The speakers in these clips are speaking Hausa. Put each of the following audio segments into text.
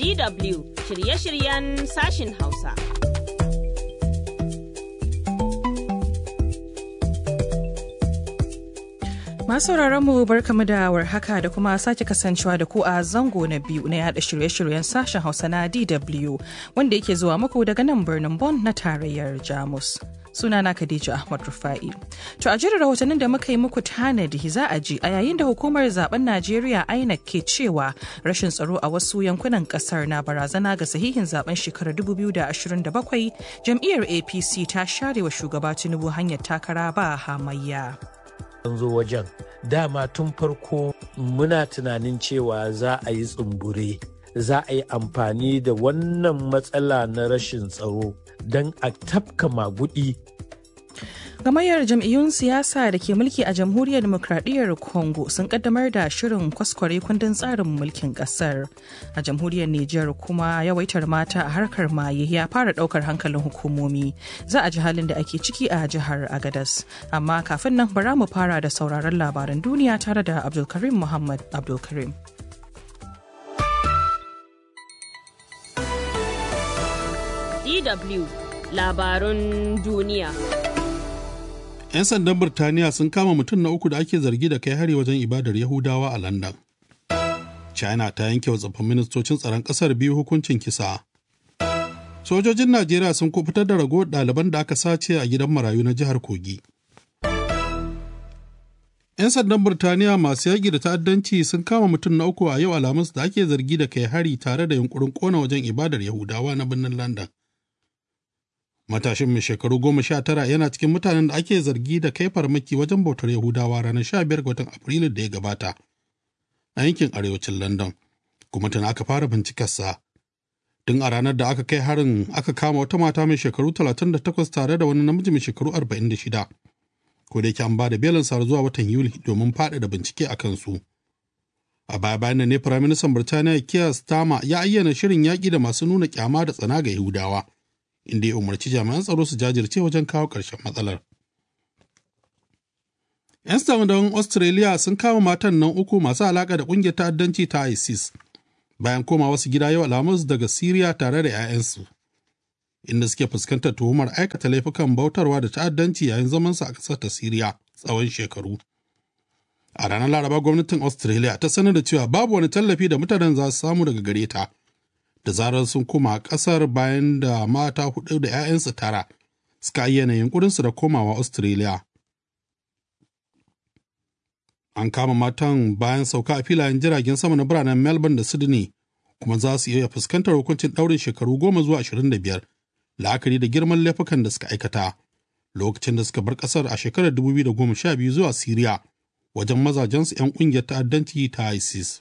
DW shirye-shiryen sashin Hausa. Masu mu barkamu da warhaka da kuma sake kasancewa da ku a zango na biyu na yada shirye-shiryen sashen Hausa na DW wanda yake zuwa muku daga nan birnin Bonn na tarayyar Jamus. Sunana Khadija Ahmad Rufa'i. To a jirin rahotannin da muka yi muku tanadi za a ji a yayin da hukumar zaben Najeriya INEC ke cewa rashin tsaro a wasu yankunan kasar na barazana ga sahihin zaben shekarar 2027 jam'iyyar APC ta share wa shugaba Tinubu hanyar takara ba hamayya. an zo wajen dama tun farko muna tunanin cewa za a yi tsumbure za a yi amfani da wannan matsala na rashin tsaro don a tafka magudi Gamayyar jam'iyyun siyasa da ke mulki a jamhuriyar demokradiyyar Congo sun kaddamar da shirin kwaskware kundin tsarin mulkin kasar. A jamhuriyar Nijar kuma yawaitar mata a harkar maye ya fara daukar hankalin hukumomi. Za a ji halin da ake ciki a jihar Agadas. Amma kafin nan bara mu fara da sauraron labaran duniya tare da Abdulkarim Muhammad Abdulkarim. DW labarun duniya. 'Yan sandan Birtaniya sun kama mutum na uku da ake zargi da kai hari wajen ibadar Yahudawa a London. China ta yanke wa tsoffin ministocin tsaron ƙasar biyu hukuncin kisa. Sojojin Najeriya sun kubutar da ragowar ɗaliban da aka sace a gidan marayu na jihar Kogi. 'Yan sandan Birtaniya masu yaƙi da ta'addanci sun kama mutum na uku a yau Alhamis da ake zargi da kai hari tare da yunkurin ƙona wajen ibadar Yahudawa na birnin London. Matashin mai shekaru goma sha tara yana cikin mutanen da ake zargi da kai farmaki wajen bautar Yahudawa ranar sha biyar ga watan Afrilu da ya gabata a yankin arewacin London, kuma tana aka fara bincikarsa. Tun a ranar da aka kai harin aka kama wata mata mai shekaru talatin da takwas tare da wani namiji mai shekaru arba'in da shida. Ko da yake an ba da belin sa zuwa watan Yuli domin faɗaɗa bincike a kansu. A baya bayan ne Firaministan Birtaniya Keir Starmer ya ayyana shirin yaƙi da masu nuna kyama da tsana ga Yahudawa. inda ya umarci jami'an tsaro su jajirce wajen kawo ƙarshen matsalar. 'Yan sandan Australia sun kama matan nan uku masu alaƙa da ƙungiyar ta'addanci ta ISIS bayan koma wasu gida yau Alhamis daga Siriya tare da 'ya'yansu, inda suke fuskantar tuhumar aikata laifukan bautarwa da ta'addanci yayin zamansu a ƙasar ta Siriya tsawon shekaru. A ranar Laraba gwamnatin Australia ta sanar da cewa babu wani tallafi da mutanen za su samu daga gare ta. da zarar sun koma ƙasar bayan da mata hudu da 'ya'yansu tara suka ayyana yunkurinsu da komawa Australia. An kama matan bayan sauka a filayen jiragen sama na biranen Melbourne da Sydney kuma za su iya fuskantar hukuncin ɗaurin shekaru goma zuwa ashirin da biyar la'akari da girman laifukan da suka aikata lokacin da suka bar ƙasar a shekarar 2012 zuwa Siriya wajen mazajensu 'yan ƙungiyar ta'addanci ta ISIS.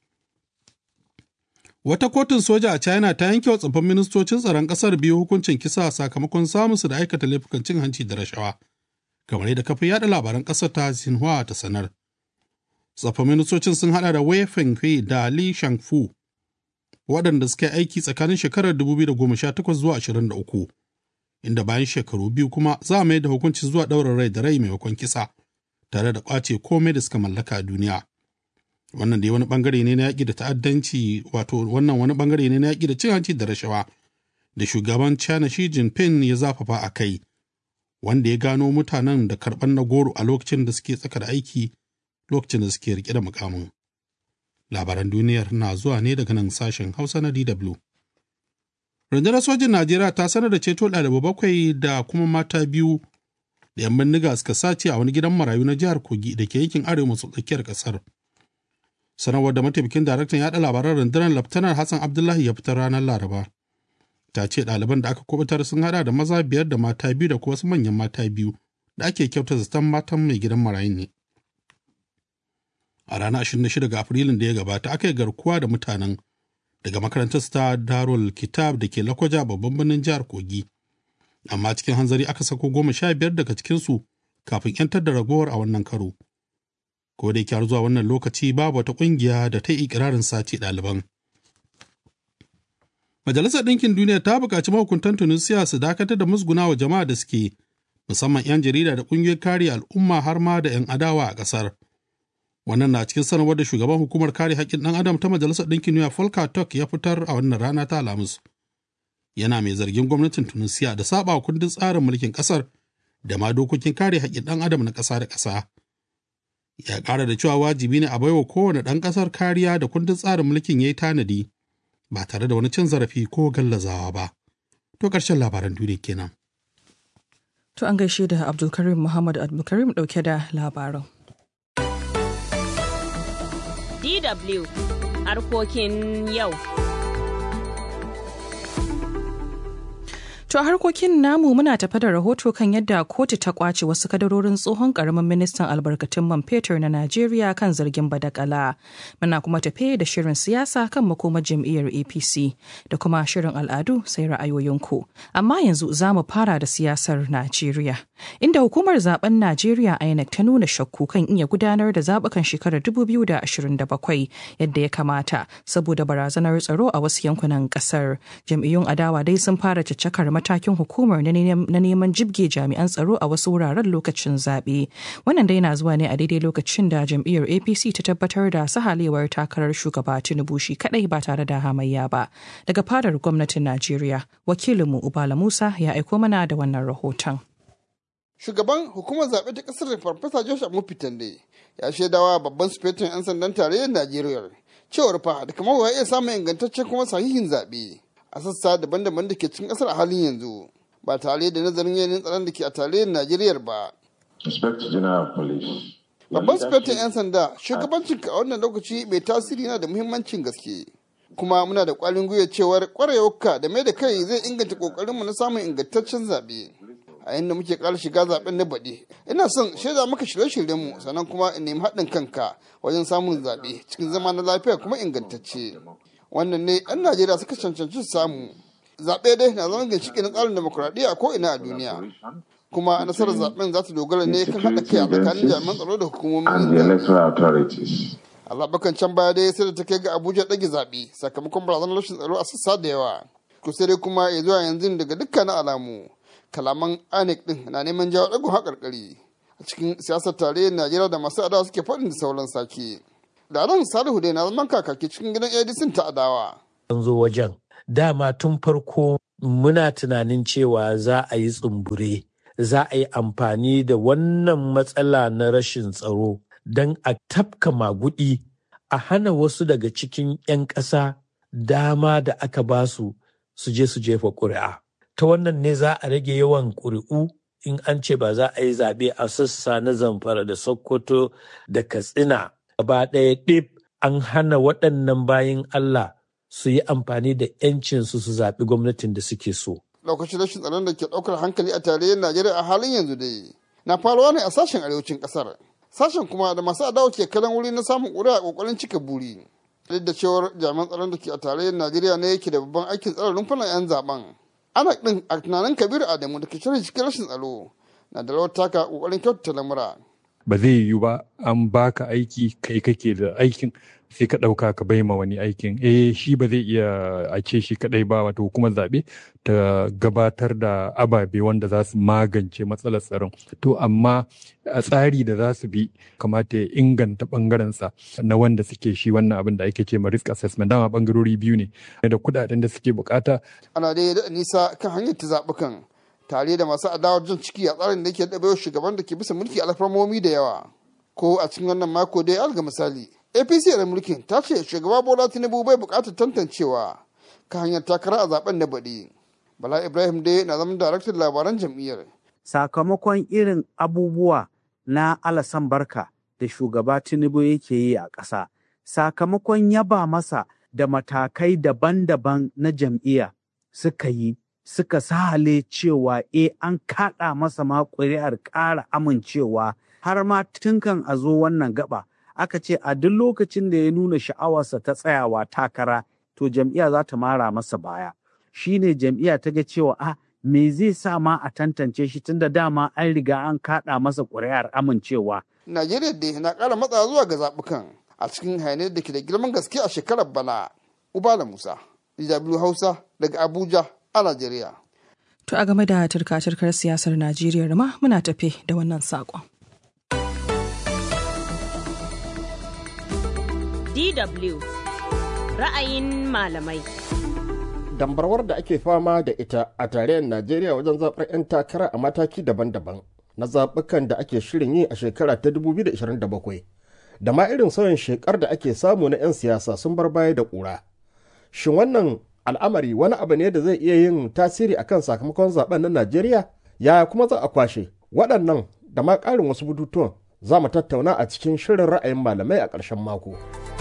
Wata kotun soja a China ta yanke wa tsoffin ministocin tsaron ƙasar biyu hukuncin kisa sakamakon samun su da aikata laifukan cin hanci da rashawa, kamar yadda kafin yada labaran ƙasar ta Xinhua ta sanar. Tsoffin ministocin sun hada da Wei Fenghui da Li Shangfu, waɗanda suka yi aiki tsakanin shekarar 2018 zuwa 23, inda bayan shekaru biyu kuma za a mai da hukunci zuwa ɗaurin rai da rai maimakon kisa, tare da ƙwace komai da suka mallaka a duniya. wannan dai wani bangare ne na yaƙi da ta'addanci wato wannan wani bangare ne na yaƙi da cin hanci da rashawa da shugaban China Xi Jinping ya zafafa a kai wanda ya gano mutanen da karɓar na goro a lokacin da suke tsaka da aiki lokacin da suke rike da mukamin. Labaran duniyar na zuwa ne daga nan sashen Hausa na DW. Rundunar sojin Najeriya ta sanar da ceto ɗalibai bakwai da kuma mata biyu da 'yan bindiga suka sace a wani gidan marayu na jihar Kogi da ke yankin arewa maso tsakiyar ƙasar. sanarwar da mataimakin daraktan yaɗa labaran rundunar laftanar hassan abdullahi ya fitar ranar laraba ta ce ɗaliban da aka kubutar sun hada da maza biyar da mata biyu da kuma wasu manyan mata biyu da ake kyauta zaton matan mai gidan marayun ne a ranar 26 ga afrilun da ya gabata aka yi garkuwa da mutanen daga makarantar ta darul kitab da ke lakwaja babban birnin jihar kogi amma cikin hanzari aka sako goma sha biyar daga cikinsu kafin 'yantar da ragowar a wannan karo ko da yake har zuwa wannan lokaci babu wata ƙungiya da ta yi ikirarin sace ɗaliban. Majalisar Ɗinkin Duniya ta buƙaci mahukuntan Tunisiya su dakatar da musguna wa jama'a da suke musamman 'yan jarida da ƙungiyoyin kare al'umma har ma da 'yan adawa a ƙasar Wannan na cikin sanarwar da shugaban hukumar kare haƙƙin ɗan adam ta Majalisar Ɗinkin Duniya Volker Turk ya fitar a wannan rana ta Alhamis. Yana mai zargin gwamnatin Tunisia da saba kundin tsarin mulkin ƙasar da ma dokokin kare haƙƙin ɗan adam na ƙasa da ƙasa. Ya ƙara da cewa wajibi ne a baiwa kowane ɗan ƙasar kariya da kundin tsarin mulkin ya yi tanadi ba tare da wani cin zarafi ko gallazawa ba. To ƙarshen labaran duniya kenan. To an gaishe da Abdulkarim Muhammad Abdulkarim ɗauke da labaran. DW harkokin yau. To a harkokin namu muna tafa da rahoto kan yadda kotu ta kwace wasu kadarorin tsohon karamin ministan albarkatun man fetur na Najeriya kan zargin badakala. Muna kuma tafe da shirin siyasa kan makomar jam'iyyar APC da kuma shirin al'adu sai ra'ayoyinku. Amma yanzu za mu fara da siyasar Najeriya. Inda hukumar zaben Najeriya INEC ta nuna shakku kan iya gudanar da zabukan shekarar 2027 yadda ya kamata saboda barazanar tsaro a wasu yankunan kasar. Jam'iyyun adawa dai sun fara caccakar matakin hukumar na neman jibge jami'an tsaro a wasu wuraren lokacin zaɓe. Wannan dai na zuwa ne a daidai lokacin da jam'iyyar APC ta tabbatar da sahalewar takarar shugaba Tinubu shi kadai ba tare da hamayya ba. Daga fadar gwamnatin Najeriya, wakilinmu Ubala Musa ya aiko mana da wannan rahoton. Shugaban hukumar zaɓe ta ƙasar Farfesa Joshua Mufitande ya shaidawa babban sufetin 'yan sandan tarayyar Najeriya cewar fa da kamar ya iya samun ingantaccen kuma sahihin zaɓe. a sassa daban-daban da ke cikin kasar a halin yanzu ba tare da nazarin yanayin tsaron da ke a tarayyar Najeriya ba. Babban sufetin 'yan sanda shugabancin a wannan lokaci mai tasiri na da muhimmancin gaske. Kuma muna da kwalin gwiwa cewar kwarewarka da mai da kai zai inganta kokarinmu na samun ingantaccen zaɓe. A yadda muke ƙara shiga zaɓen na baɗi. Ina son shaida maka shirye-shiryenmu sannan kuma in nemi haɗin kanka wajen samun zaɓe cikin zama na lafiya kuma ingantacce. wannan ne 'yan najeriya suka cancanci samu zaɓe dai na zama ginshiki na tsarin demokuraɗiyya a ko'ina a duniya kuma nasarar zaɓen za ta dogara ne kan haɗa kai a tsakanin jami'an tsaro da hukumomin Allah bakan can baya dai sai da ta kai ga Abuja ɗage zaɓe sakamakon barazanar rashin tsaro a sassa da yawa. To sai dai kuma ya zuwa yanzu daga dukkanin alamu kalaman INEC ɗin na neman jawo ɗagon haƙarƙari a cikin siyasar tarayyar Najeriya da masu adawa suke faɗin da sauran sake. da ran salihu dai na zaman kakaki cikin gidan edison ta adawa. An zo wajen dama tun farko muna tunanin cewa za a yi tsumbure za a yi amfani da wannan matsala na rashin tsaro don a tafka magudi a hana wasu daga cikin 'yan ƙasa dama da aka ba su su je su jefa ƙuri'a. Ta wannan ne za a rage yawan ƙuri'u in an ce ba za a yi zaɓe a sassa na zamfara da sokoto da katsina gaba ɗaya ɗib an hana waɗannan bayan Allah su yi amfani da 'yancinsu su zaɓi gwamnatin da suke so. Lokacin rashin tsaron da ke ɗaukar hankali a tarayyar Najeriya a halin yanzu dai na faruwa ne a sashen arewacin ƙasar. Sashen kuma da masu adawa ke kalan wuri na samun ƙuri'a a ƙoƙarin cika buri. Duk da cewar jami'an tsaron da ke a tarayyar Najeriya ne yake da babban aikin tsare rumfunan 'yan zaben. Ana ɗin a tunanin Kabiru Adamu da ke shirin cikin rashin tsaro na da rawar taka ƙoƙarin kyautata lamura. ba zai yiwu ba an baka aiki kai kake da aikin sai ka ɗauka ka bai ma wani aikin eh shi ba zai iya a ce shi kadai ba wato hukumar zaɓe ta gabatar da ababe wanda za su magance matsalar tsaron to amma a tsari da za su bi kamata ya inganta ɓangarensa na wanda suke shi wannan abin da ake ce ma risk assessment dama ɓangarori biyu ne da kuɗaɗen da suke bukata ana dai da nisa kan hanyar ta zaɓukan tare da masu adawar jan ciki a tsarin da ke ɗabe shugaban da ke bisa mulki alfarmomi da yawa ko a cikin wannan mako dai alga misali apc da mulkin ta ce shugaba bola tinubu bai buƙatar tantancewa ka hanyar takara a zaben da baɗi bala ibrahim dai na zama daraktan labaran jam'iyyar sakamakon irin abubuwa na alasan barka da shugaba tinubu yake yi a ƙasa sakamakon yaba masa da matakai daban-daban na jam'iyya suka yi suka sahale cewa e an kaɗa masa ma ƙuri'ar ƙara amincewa har ma tunkan a zo wannan gaba aka ce a duk lokacin da ya nuna sha'awarsa ta tsayawa takara to jam'iyya za ta mara masa baya shine jam'iyya ta ga cewa a me zai sa ma a tantance shi tunda dama an riga an kaɗa masa ƙuri'ar amincewa najeriya da na ƙara matsa zuwa ga zaɓukan a cikin hayaniyar da ke da girman gaske a shekarar bana ubala musa dw hausa daga abuja a Najeriya. To a game da turka-turkar siyasar Najeriya ma muna tafe da wannan saƙon. DW ra'ayin malamai. Dambarwar da ake fama da ita a tarayyar Najeriya wajen zaɓar 'yan takara a mataki daban-daban na zaɓukan da ake shirin yi a shekara ta 2027 da ma irin sauyin shekar da ake samu na 'yan siyasa sun bar baya da ƙura. Shin wannan al'amari wani abu ne da zai iya yin tasiri akan sakamakon zaben na Najeriya? Yaya kuma za a kwashe? Waɗannan da ma ƙarin wasu bututuwan za mu tattauna a cikin shirin ra'ayin malamai a ƙarshen mako.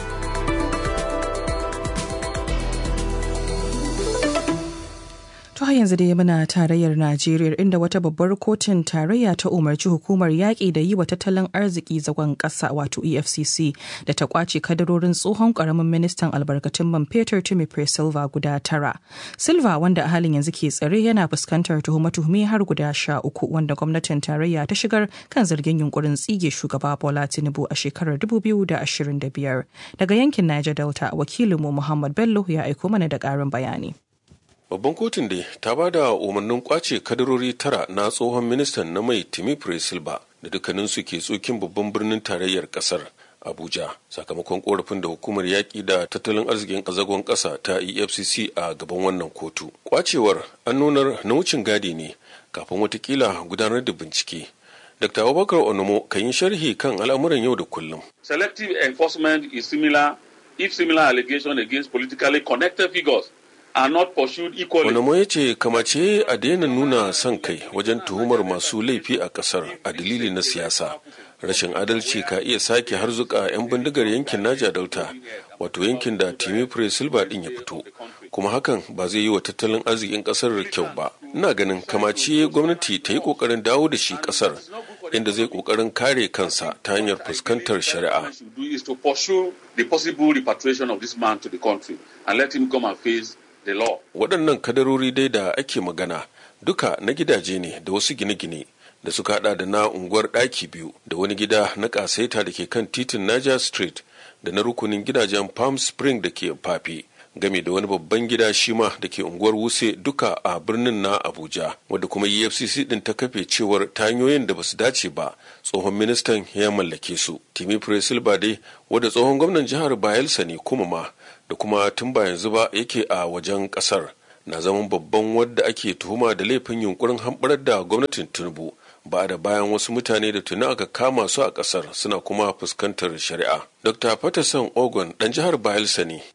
To har yanzu dai muna tarayyar Najeriya inda wata babbar kotun tarayya ta umarci hukumar yaƙi da yi wa tattalin arziki zagon ƙasa wato EFCC da ta kwace kadarorin tsohon ƙaramin ministan albarkatun man fetur Timi Silva guda tara. Silva wanda a halin yanzu ke tsare yana fuskantar tuhume-tuhume har guda sha uku wanda gwamnatin tarayya ta shigar kan zargin yunkurin tsige shugaba Bola Tinubu a shekarar 2025. Daga yankin Niger Delta wakilinmu Muhammad Bello ya aiko mana da ƙarin bayani. Babban kotun dai ta ba da umarnin kwace kadarori tara na tsohon ministan na mai Timi Silva da dukkaninsu ke tsokin babban birnin tarayyar kasar Abuja sakamakon korafin da hukumar yaƙi da tattalin arzikin ƙazagon ƙasa ta EFCC a gaban wannan kotu. Kwacewar an nunar na wucin gadi ne kafin watakila gudanar da bincike. Dr. Abubakar Onomo kan yi sharhi kan al'amuran yau da kullum. Selective enforcement is similar if similar allegation against politically connected figures are not pursued equally. Wani ya ce kamace a daina nuna son kai wajen tuhumar masu laifi a kasar a dalili na siyasa. Rashin adalci ka iya sake harzuka 'yan bindigar yankin Naja Delta, wato yankin da Timi Silva din ya fito. Kuma hakan ba zai yi wa tattalin arzikin kasar kyau ba. Ina ganin kamace gwamnati ta yi kokarin dawo da shi kasar inda zai kokarin kare kansa ta hanyar fuskantar shari'a. is to pursue the possible repatriation of this man to the country and let him come and face the law. Waɗannan kadarori dai da ake magana duka na gidaje ne da wasu gine-gine da suka hada da na unguwar ɗaki biyu da wani gida na ƙasaita da ke kan titin Niger Street da na rukunin gidajen Palm Spring da ke Fafi. game da wani babban gida shima da ke unguwar wuse duka a birnin na abuja wadda kuma efcc din ta kafe cewar ta hanyoyin da basu dace ba tsohon ministan ya mallake su timi silba dai wadda tsohon gwamnan jihar bayelsa ne kuma ma da kuma tun ba yanzu ba yake a wajen kasar na zaman babban wadda ake tuhuma da laifin yunkurin hamɓarar da gwamnatin tinubu ba da bayan wasu mutane da tuni aka kama su a kasar suna kuma fuskantar shari'a. Dr. Patterson Ogun dan jihar Bayelsa ne.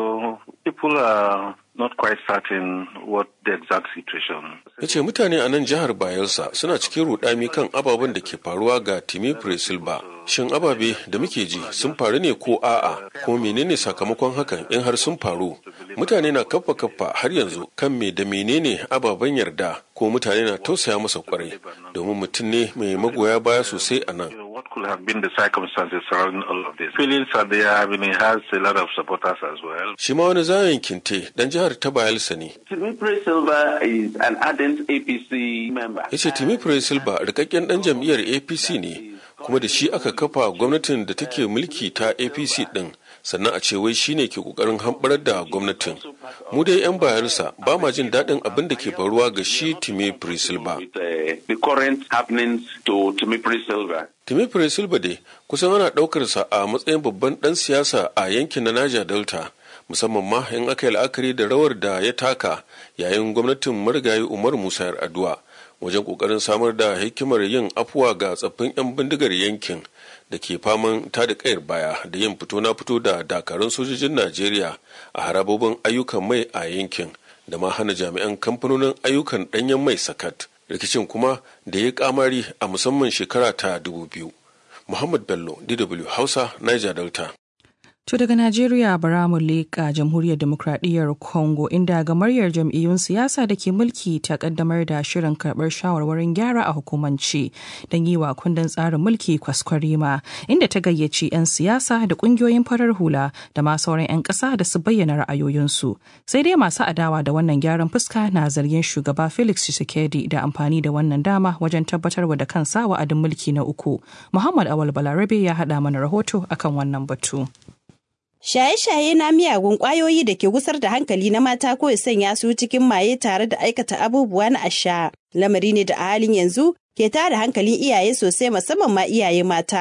people are not quite certain what the exact situation. Ya ce mutane a nan jihar Bayelsa suna cikin rudami kan ababen da ke faruwa ga Timi Silva. Shin ababe da muke ji sun faru ne ko a'a ko menene sakamakon hakan in har sun faru? Mutane na kaffa kaffa har yanzu kan me da menene ababen yarda ko mutane na tausaya masa kwarai domin mutum ne mai magoya baya sosai a nan. What could have been the circumstances surrounding all of this? Feelings are there, I mean, it has a lot of supporters as well. Shi ma wani zayen kinte dan jihar ta Bayelsa ne. Timipre Silva is an ardent APC member. Ya ce Timipre Silva rikakken dan jam'iyyar APC ne kuma da shi aka kafa gwamnatin da take mulki ta APC din sannan a ce wai shine ke kokarin hamɓarar da gwamnatin mu dai 'yan bayarsa ba ma jin daɗin abin da ke faruwa ga shi Timi Silva. The current happenings to Timi Silva. Timi Silva dai kusan ana ɗaukarsa a matsayin babban ɗan siyasa a yankin na Niger Delta musamman ma in aka yi la'akari da rawar da ya taka yayin gwamnatin marigayi Umar Musa Yar'adua wajen ƙoƙarin samar da hikimar yin afuwa ga tsaffin 'yan bindigar yankin da ke faman tada kayar baya da yin fito na fito da dakarun sojojin Najeriya a harabobin ayyukan mai a yankin da ma hana jami'an kamfanonin ayyukan ɗanyen mai sakat rikicin kuma da ya kamari a musamman shekara ta dubu biyu. Muhammad Bello, DW Hausa, Niger Delta. To daga Najeriya bara mu leƙa jamhuriyar demokradiyyar Congo inda gamaryar jam'iyyun siyasa da ke mulki ta kaddamar da shirin karɓar shawarwarin gyara a hukumance don yi wa kundin tsarin mulki kwaskwarima inda ta gayyaci 'yan siyasa da ƙungiyoyin farar hula da ma sauran 'yan ƙasa da su bayyana ra'ayoyinsu. Sai dai masu adawa da wannan gyaran fuska na zargin shugaba Felix Tshisekedi da amfani da wannan dama wajen tabbatarwa da kansa wa'adin mulki na uku. Muhammad Awal Balarabe ya haɗa mana rahoto akan wannan batu. Shaye-shaye na miyagun ƙwayoyi da ke gusar da hankali na mata ko ya sanya su cikin maye tare da aikata abubuwa na asha. Lamari ne da a halin yanzu ke tada hankalin iyaye sosai musamman ma iyaye mata.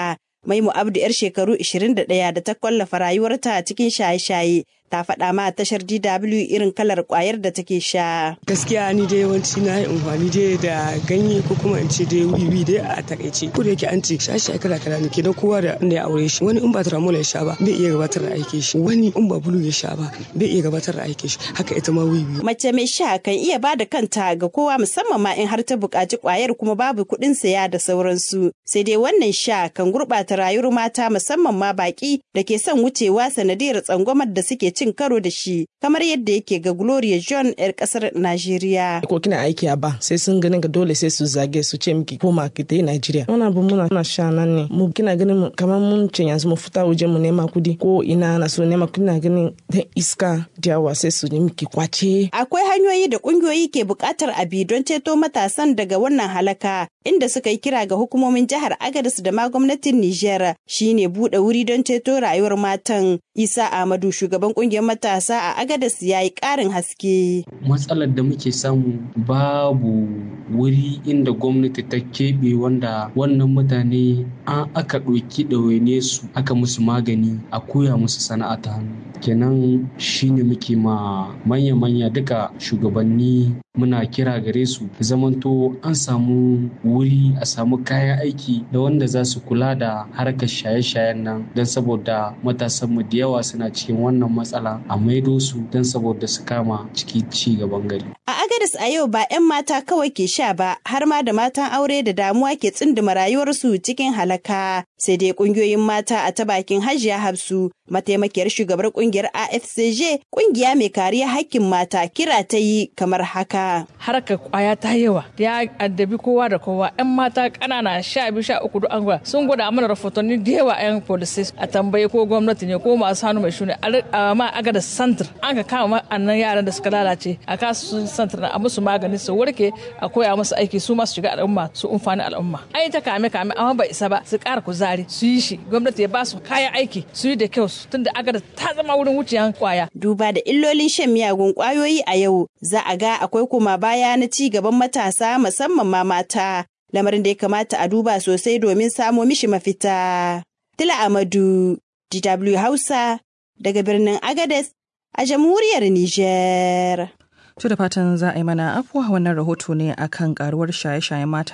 Maimu Abdu 'yar shekaru 21 da ta kwallafa rayuwarta cikin shaye-shaye ta faɗa ma tashar DW irin kalar ƙwayar da take sha. Gaskiya ni dai yawanci na yi amfani dai da ganye ko kuma in ce dai wiwi dai a takaice. Ko da yake an ce shaye kala kala ne kenan kowa da inda ya aure shi. Wani in ba tramol ya sha ba bai iya gabatar da aikin shi. Wani in ba bulu ya sha ba bai iya gabatar da aikin shi. Haka ita ma wiwi. Mace mai sha kan iya ba da kanta ga kowa musamman ma in har ta buƙaci ƙwayar kuma babu kuɗin saya da sauransu. Sai dai wannan sha kan gurɓata rayuwar mata musamman ma baƙi da ke son wucewa sanadiyar tsangwamar da suke cin karo da shi kamar yadda yake ga Gloria John 'yar kasar Najeriya. Ko kina aiki a ba sai sun ganin ga dole sai su zage su ce miki koma ki ta yi Najeriya. Wannan abu muna na sha nan ne. Mu kina ganin kamar mun ce yanzu mu fita waje mu nema kudi ko ina na so nema kina ganin da iska da yawa sai su nemi ki kwace. Akwai hanyoyi da kungiyoyi ke buƙatar abi don ceto matasan daga wannan halaka inda suka yi kira ga hukumomin jihar Agadez da ma gwamnatin Nijar shine buɗe wuri don ceto rayuwar matan. Isa Ahmadu shugaban kungiyar matasa a Agadez ya yi ƙarin haske. Matsalar da muke samu babu wuri inda gwamnati ta keɓe wanda wannan mutane an aka ɗauki ɗawaine su aka musu magani a koya musu sana'a ta hannu. Kenan shine muke ma manya-manya duka shugabanni muna kira gare su zamanto an samu wuri a samu kayan aiki da wanda za su kula da harkar shaye-shayen nan don saboda matasanmu da yawa suna cikin wannan matsala a maido su don saboda su kama ciki ci gaban gari. A Agadis a yau ba 'yan mata kawai ke sha ba har ma da matan aure da damuwa ke tsinduma rayuwarsu cikin halaka sai dai kungiyoyin mata a ta bakin Hajiya Hafsu mataimakiyar shugabar kungiyar AFCJ kungiya mai kariya hakkin mata kira ta yi kamar haka. Harkar kwaya ta yawa ya addabi kowa da kowa 'yan mata ƙanana sha biyu sha uku duk an gwada sun gwada mana rahotanni da yawa 'yan police a tambaye ko gwamnati ne ko masu hannu mai shuni a ma aga da santir an ka kama annan yaran da suka lalace a kasu santir a musu magani su warke a koya musu aiki su masu shiga al'umma su umfani al'umma ai ta kame kame amma bai isa ba su ƙara kuzari su yi shi gwamnati ya ba su kayan aiki su yi da kyau tunda aga ta zama wurin wuciyan kwaya duba da illolin shan miyagun kwayoyi a yau za a ga akwai kuma baya na ci gaban matasa musamman ma mata lamarin da ya kamata a duba sosai domin samo mishi mafita. Tila Amadu, DW Hausa, daga birnin Agades a jamhuriyar Nijar. To da fatan za a yi mana afuwa wannan rahoto ne akan karuwar shaye-shayen mata